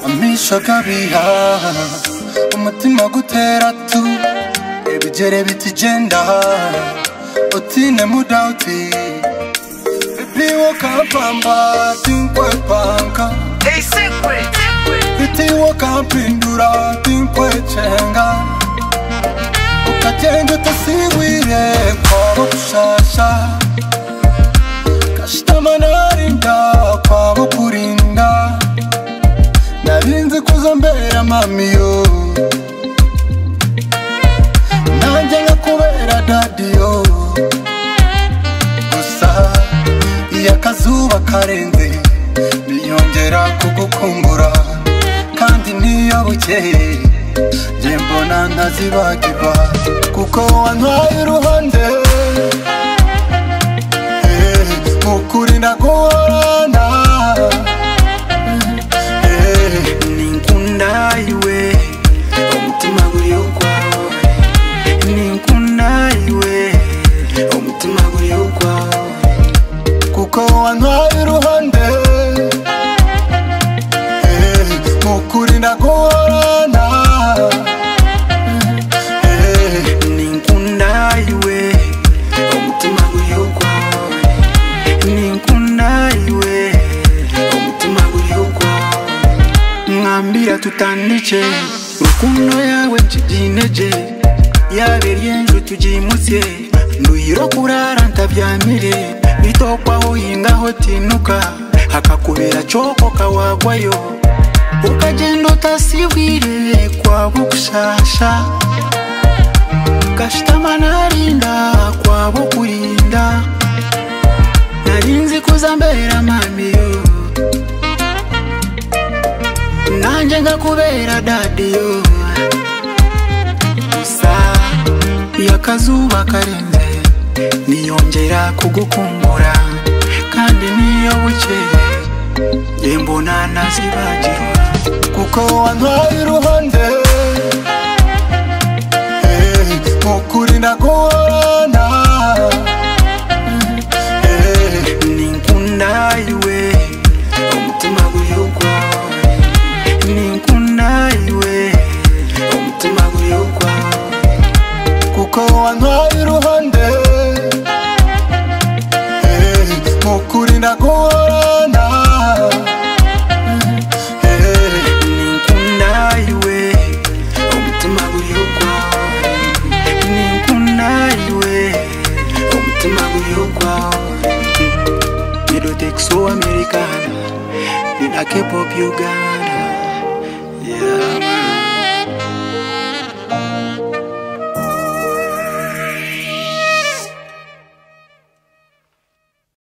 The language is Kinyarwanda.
dushaka bihaha umutima gutera tu ebigere bitugenda utine mudauti bitiwo kampamba tinkwe panka A secret. bitiwo kampindura tinkwe cenga ukagenda utasigwire kwabo gushasha kashitama narinda kwabo kurinda narinzi kuza mbera mamiyo nanjye nkakubera dadiyo gusa iyo akazuba karenze biyongera kugukumbura kandi niyo bukeye njye mbona ntazibagirwa kuko wantwaye uruhande Eh, ukuri ndaguhorana Eh, Ninkunda iwe, omutima guri ukwawe. Ninkunda iwe, omutima guri ukwawe. kuko wantwaye iruhande Eh, ukuri ndaguhorana Eh, Ninkunda iwe, omutima guri ukwawe. Ninkunda iwe, omutima guri ukwawe. mwambira tutandike rukundo yawe nshyigineje yaba iryenjwe tugimutse nduyiro kurara ntabyamire bitokwaho hingaho tinuka hakakubera coko kawagwayo ukagenda utasibwire kwabo gushasha gashitama narinda kwabo kurinda narinzi kuza mbera mamiyo nanjye nkakubera dadiyo gusa iyo akazuba karenze niyongera kugukumbura kandi niyo bukeye njye mbona ntazibagirwa kuko wantwaye iruhande Eh, ukuri ndaguhorana Eh, ninkunda iwe omutima guri ukwawe ninkunda iwe omutima guri ukwawe kuko wantwaye iruhande Eh, ukuri ndaguhorana Eh, ninkunda iwe omutima guri ukwawe ninkunda iwe omutima guri ukwawe nidotekso americana nina kepop uganda